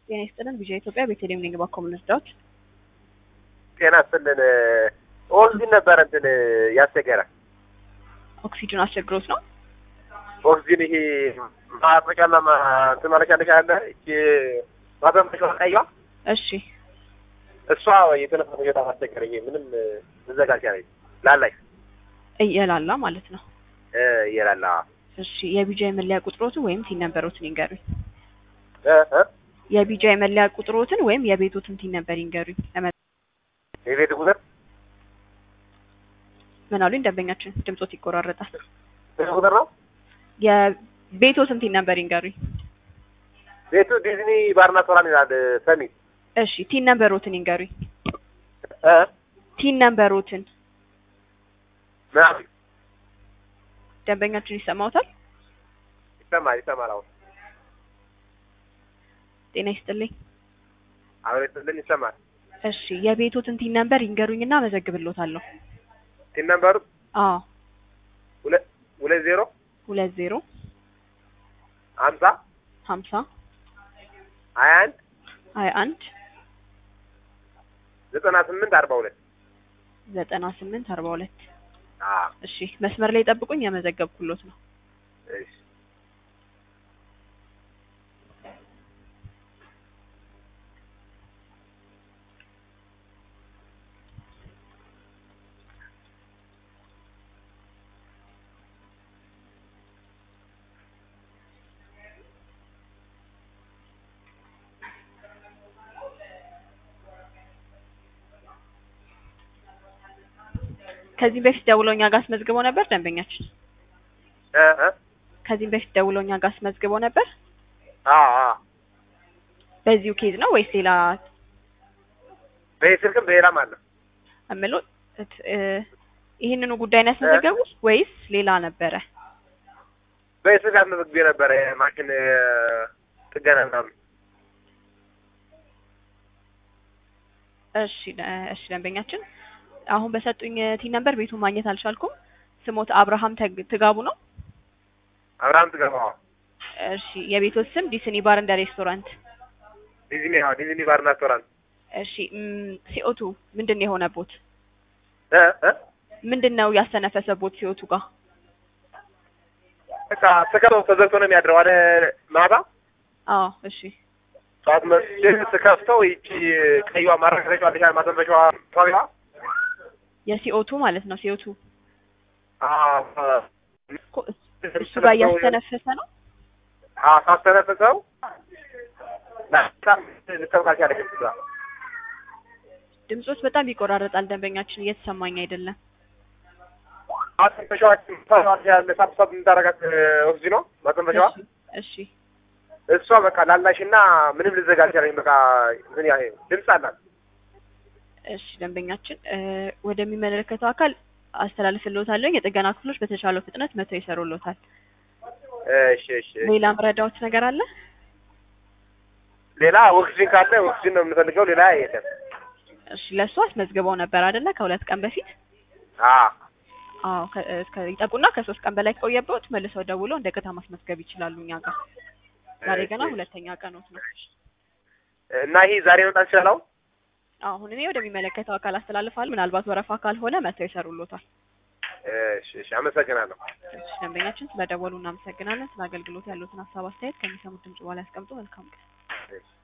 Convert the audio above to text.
ጤና ይስጥልን። ቪዥን ኢትዮጵያ ቤተልሔም ነኝ። ባኮም ልርዳዎት? ጤና ይስጥልን። ኦክሲጅን ነበረ እንትን ያስቸገረ ኦክሲጅን አስቸግሮት ነው? ኦክሲጅን ይሄ ማጥመቂያና እንትን ማለቂያ ነች ያለ እቺ ማዘንበሻ ቀይዋ እሺ እሷ የተነፈሰ በጣም አስቸገረ። ይሄ ምንም መዘጋጃ ነች ላላይ እየላላ ማለት ነው። እየላላ እሺ የቢጃይ መለያ ቁጥሮትን ወይም ቲን ነበሮትን ይንገሩኝ። እ እ የቢጃይ መለያ ቁጥሮትን ወይም የቤቶትን ቲን ነበር ይንገሩኝ። ለመ- የቤት ቁጥር ምን አሉኝ? ደንበኛችን ድምጾት ይቆራረጣል። ቤት ቁጥር ነው። የቤቶትን ቲን ነበር ይንገሩኝ። ቤቱ ዲዝኒ ባርና ሶራን ይላል ሰሚ እሺ ቲን ነበሮትን ይንገሩኝ። እ ቲን ነበሮትን ምናምን ደንበኛችን ይሰማውታል? ይሰማል ይሰማል። አሁን ጤና ይስጥልኝ። አሁን ይስጥልን ይሰማል። እሺ የቤቶትን ቲን ነበር ይንገሩኝና መዘግብሎታለሁ። ቲን ነምበሩ አዎ ሁለት ሁለት ዜሮ ሁለት ዜሮ ሀምሳ ሀምሳ ሀያ አንድ ሀያ አንድ ዘጠና ስምንት አርባ ሁለት ዘጠና ስምንት አርባ ሁለት አዎ እሺ መስመር ላይ ጠብቁኝ፣ የመዘገብኩሎት ነው። እሺ ከዚህም በፊት ደውለው እኛ ጋር አስመዝግበው ነበር ደንበኛችን። እ እ ከዚህም በፊት ደውለው እኛ ጋር አስመዝግበው ነበር። አዎ አዎ በዚሁ ኬዝ ነው ወይስ ሌላ በዚህ ስልክም በሌላም አለ። እምለው እት- እ ይህንኑ ጉዳይ ነው ያስመዘገቡት ወይስ ሌላ ነበረ? በዚህ ስልክ አስመዝግቤ ነበረ ማሽን እ፣ ጥገና ምናምን እሺ ደ- እሺ ደንበኛችን አሁን በሰጡኝ ቲ ነበር ቤቱን ማግኘት አልቻልኩም። ስሞት አብርሃም ተግ- ትጋቡ ነው። አብርሃም ትገባዋ እሺ የቤቶት ስም ዲስኒ ባር እንደ ሬስቶራንት። ዲዝኒ አዎ ዲዝኒ ባርና ሬስቶራንት እሺ ሲኦቱ ምንድን ነው የሆነቦት? እ እ ምንድን ነው ያስተነፈሰቦት ሲኦቱ ጋር? በቃ ስከፍተው ተዘግቶ ነው የሚያድረው አለ ማታ አዎ እሺ ጠዋት መስቼ ስከፍተው ይቺ ቀይዋ ማረጋገጫዋ አለች አይደል ማዘንበሻዋ ጣቢያ የሲኦቱ ማለት ነው። ሲኦቱ አዎ እኮ እሱ ጋር እያስተነፈሰ ነው። አዎ ሳስተነፍሰው ልተብቃች ያለች እሷ ድምጾች በጣም ይቆራረጣል። ደንበኛችን እየተሰማኝ አይደለም። ማዘንበሻዋችን ያለ ሳብሳብ የምታረጋት ኦክሲጅ ነው ማዘንበሻዋ እሺ እሺ እሷ በቃ ላላሽና ምንም ልዘጋጅ ያለኝ በቃ ምን ያህል ድምፅ አላት እሺ ደንበኛችን እ ወደሚመለከተው አካል አስተላልፍልዎታለሁ። የጥገና ክፍሎች በተቻለው ፍጥነት መተው ይሰሩልዎታል። እሺ እሺ ሌላ ምረዳዎት ነገር አለ? ሌላ ኦክሲጅን ካለ ኦክሲጅን ነው የምንፈልገው ሌላ የለም እሺ ለእሱ አስመዝግበው ነበር አይደለ? ከሁለት ቀን በፊት አዎ አዎ ከ- እስከ ይጠቁና ከሶስት ቀን በላይ ከቆየበት መልሰው ደውለው እንደገና ማስመዝገብ ይችላሉ እኛ ጋር። ዛሬ ገና እሺ። ሁለተኛ ቀኖት ነው። እና ይሄ ዛሬ መምጣት ይችላል አሁን እኔ ወደሚመለከተው አካል አስተላልፋለሁ። ምናልባት ወረፋ ካልሆነ መተው ይሰሩልዎታል። እሺ እሺ አመሰግናለሁ እሺ ደንበኛችን ስለደወሉ እናመሰግናለን። ስለ አገልግሎት ያሉትን ሀሳብ አስተያየት ከሚሰሙት ድምጽ በኋላ ያስቀምጡ። መልካም ቀን። እሺ